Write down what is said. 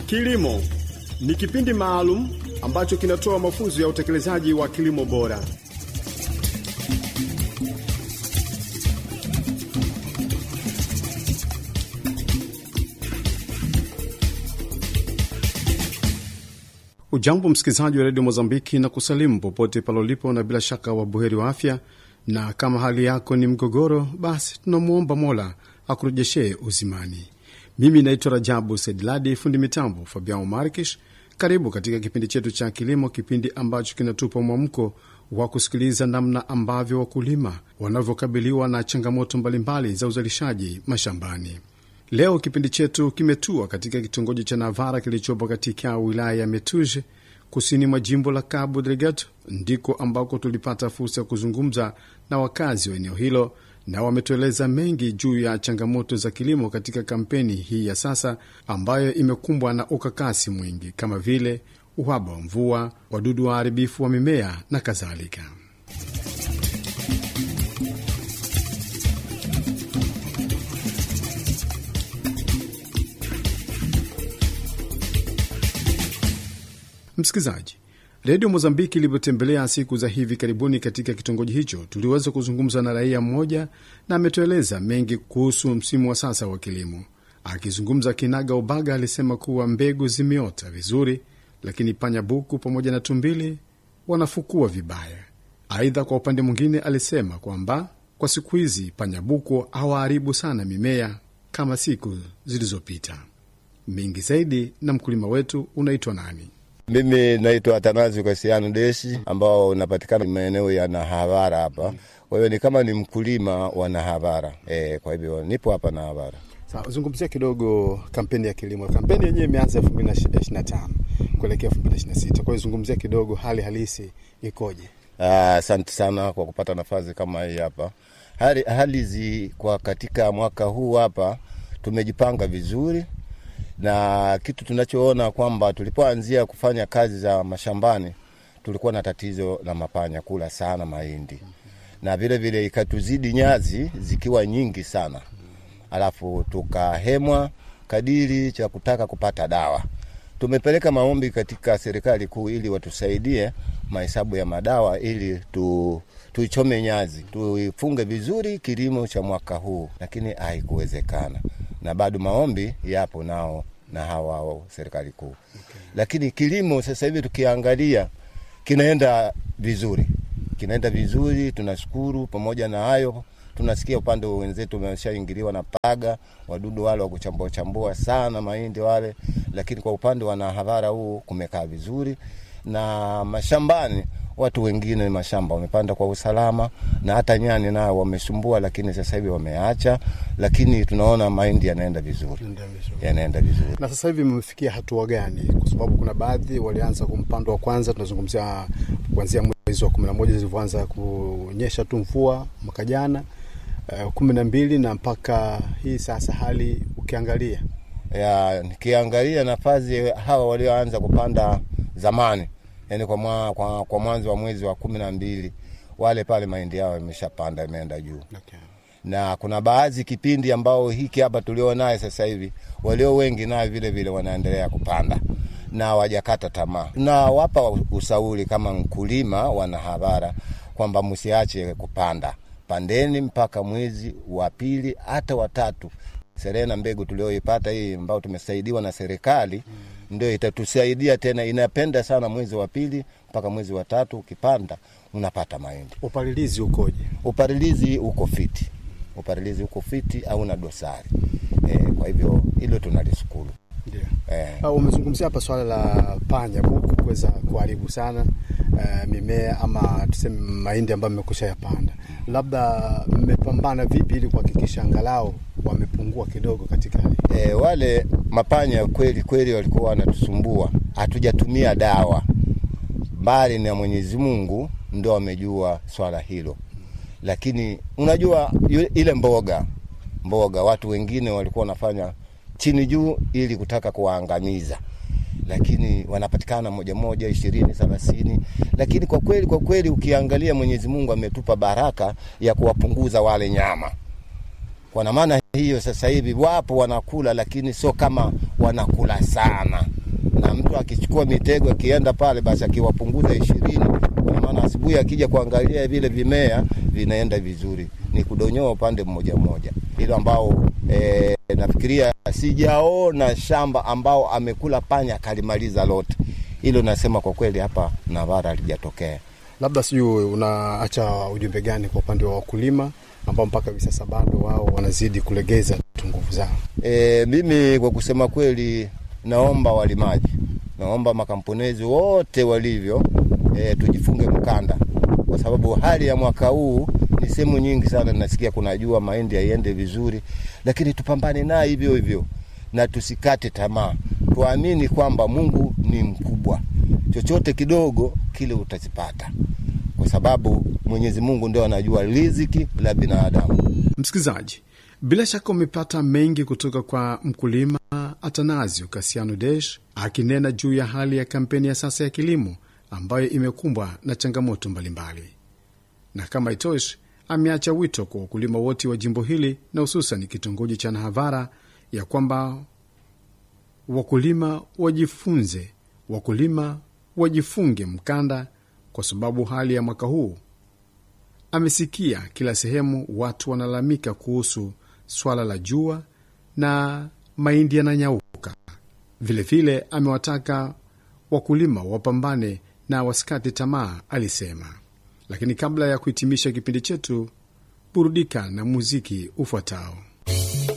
Kilimo ni kipindi maalum ambacho kinatoa mafunzo ya utekelezaji wa kilimo bora. Ujambo msikilizaji wa redio Mozambiki na kusalimu popote pale ulipo, na bila shaka wabuheri wa afya. Na kama hali yako ni mgogoro, basi tunamwomba Mola akurejeshee uzimani. Mimi naitwa Rajabu Sedladi, fundi mitambo Fabian Markish. Karibu katika kipindi chetu cha kilimo, kipindi ambacho kinatupa mwamko wa kusikiliza namna ambavyo wakulima wanavyokabiliwa na changamoto mbalimbali za uzalishaji mashambani. Leo kipindi chetu kimetua katika kitongoji cha Navara kilichopo katika wilaya ya Metuje kusini mwa jimbo la Cabo Delgado, ndiko ambako tulipata fursa ya kuzungumza na wakazi wa eneo hilo, na wametueleza mengi juu ya changamoto za kilimo katika kampeni hii ya sasa ambayo imekumbwa na ukakasi mwingi kama vile uhaba wa mvua, wadudu waharibifu wa mimea na kadhalika. Msikilizaji, redio Mozambiki ilivyotembelea siku za hivi karibuni katika kitongoji hicho, tuliweza kuzungumza na raia mmoja na ametueleza mengi kuhusu msimu wa sasa wa kilimo. Akizungumza kinaga ubaga, alisema kuwa mbegu zimeota vizuri, lakini panyabuku pamoja na tumbili wanafukua vibaya. Aidha, kwa upande mwingine, alisema kwamba kwa siku hizi panyabuku hawaharibu sana mimea kama siku zilizopita. Mengi zaidi na mkulima wetu. Unaitwa nani? Mimi naitwa Atanazi Kasiano Deshi, ambao unapatikana maeneo ya Nahavara hapa. Kwa hiyo ni kama ni mkulima wa Nahavara e, kwa hivyo nipo hapa Nahavara. Sawa, zungumzia kidogo kampeni ya kilimo. Kampeni yenyewe imeanza elfu mbili na tano kuelekea elfu mbili na sita Kwa hiyo zungumzia kidogo hali halisi ikoje? Asante sana kwa kupata nafasi kama hii hapa. Hali, hali zi kwa katika mwaka huu hapa tumejipanga vizuri na kitu tunachoona kwamba tulipoanzia kufanya kazi za mashambani tulikuwa na tatizo la mapanya kula sana mahindi na vile vile ikatuzidi nyazi zikiwa nyingi sana, alafu tukahemwa kadiri cha kutaka kupata dawa. Tumepeleka maombi katika serikali kuu ili watusaidie mahesabu ya madawa ili tu tuichome nyazi tuifunge vizuri kilimo cha mwaka huu, lakini haikuwezekana, na bado maombi yapo nao na hawa serikali kuu okay. Lakini kilimo sasa hivi tukiangalia kinaenda vizuri, kinaenda vizuri, tunashukuru. Pamoja na hayo, tunasikia upande wa wenzetu wameshaingiliwa na paga, wadudu wale wa kuchambua chambua sana mahindi wale, lakini kwa upande wa Nahavara huu kumekaa vizuri na mashambani watu wengine mashamba wamepanda kwa usalama, na hata nyani nao wamesumbua, lakini sasa hivi wameacha, lakini tunaona mahindi yanaenda vizuri, yanaenda vizuri. Na sasa hivi mmefikia hatua gani? Kwa sababu kuna baadhi walianza kumpando wa kwanza, tunazungumzia kuanzia mwezi wa kumi na moja zilivyoanza kunyesha tu mvua mwaka jana uh, kumi na mbili na mpaka hii sasa, hali ukiangalia ya nikiangalia nafasi hawa walioanza kupanda zamani yani kwa, mwa, kwa, kwa mwanzo wa mwezi wa kumi na mbili wale pale mahindi yao imeshapanda imeenda juu okay. Na kuna baadhi kipindi ambao hiki hapa tulio naye sasa hivi walio wengi naye vile vile wanaendelea kupanda na wajakata tamaa. Tunawapa ushauri kama mkulima wa Nahavara kwamba msiache kupanda, pandeni mpaka mwezi wa pili hata watatu. Serena mbegu tulioipata hii ambao tumesaidiwa na serikali mm ndio itatusaidia tena. Inapenda sana mwezi wa pili mpaka mwezi wa tatu, ukipanda unapata mahindi. Upalilizi ukoje? Upalilizi uko fiti, upalilizi uko fiti au na dosari e, kwa hivyo hilo tunalishukuru. Ndio e. Umezungumzia hapa swala la panya buku kuweza kuharibu sana uh, mimea ama tuseme mahindi ambayo mmekusha yapanda, labda mmepambana vipi ili kuhakikisha angalau wamepungua kidogo katika hali e, wale mapanya kweli kweli walikuwa wanatusumbua, hatujatumia dawa, mbali na Mwenyezi Mungu ndo amejua swala hilo. Lakini unajua ile mboga mboga, watu wengine walikuwa wanafanya chini juu ili kutaka kuwaangamiza, lakini wanapatikana moja moja, ishirini, thelathini. Lakini kwa kweli kwa kweli ukiangalia Mwenyezi Mungu ametupa baraka ya kuwapunguza wale nyama, kwa maana hiyo sasa hivi wapo wanakula, lakini sio kama wanakula sana, na mtu akichukua mitego akienda pale, basi akiwapunguza ishirini, kwa maana asubuhi akija kuangalia vile vimea vinaenda vizuri, ni kudonyoa upande mmoja mmoja, hilo ambao e, nafikiria sijaona shamba ambao amekula panya kalimaliza lote. Hilo nasema kwa kweli hapa Navara halijatokea. Labda sijui unaacha ujumbe gani kwa upande wa wakulima ambao mpaka hivi sasa bado wao wanazidi kulegeza tu nguvu zao? E, mimi kwa kusema kweli, naomba walimaji, naomba makamponezi wote walivyo, e, tujifunge mkanda, kwa sababu hali ya mwaka huu ni sehemu nyingi sana nasikia kuna jua, mahindi haiende vizuri, lakini tupambane naye hivyo hivyo na tusikate tamaa, tuamini kwamba Mungu ni mkubwa, chochote kidogo kile utazipata, kwa sababu Mwenyezi Mungu ndio anajua riziki la binadamu. Msikilizaji, bila shaka umepata mengi kutoka kwa mkulima Atanasio Kasiano Desh akinena juu ya hali ya kampeni ya sasa ya kilimo ambayo imekumbwa na changamoto mbalimbali, na kama itoshi, ameacha wito kwa wakulima wote wa jimbo hili na hususan kitongoji cha Nahavara ya kwamba wakulima wajifunze, wakulima wajifunge mkanda, kwa sababu hali ya mwaka huu amesikia kila sehemu watu wanalalamika kuhusu swala la jua na mahindi yananyauka. Vilevile amewataka wakulima wapambane na wasikate tamaa, alisema. Lakini kabla ya kuhitimisha kipindi chetu, burudika na muziki ufuatao.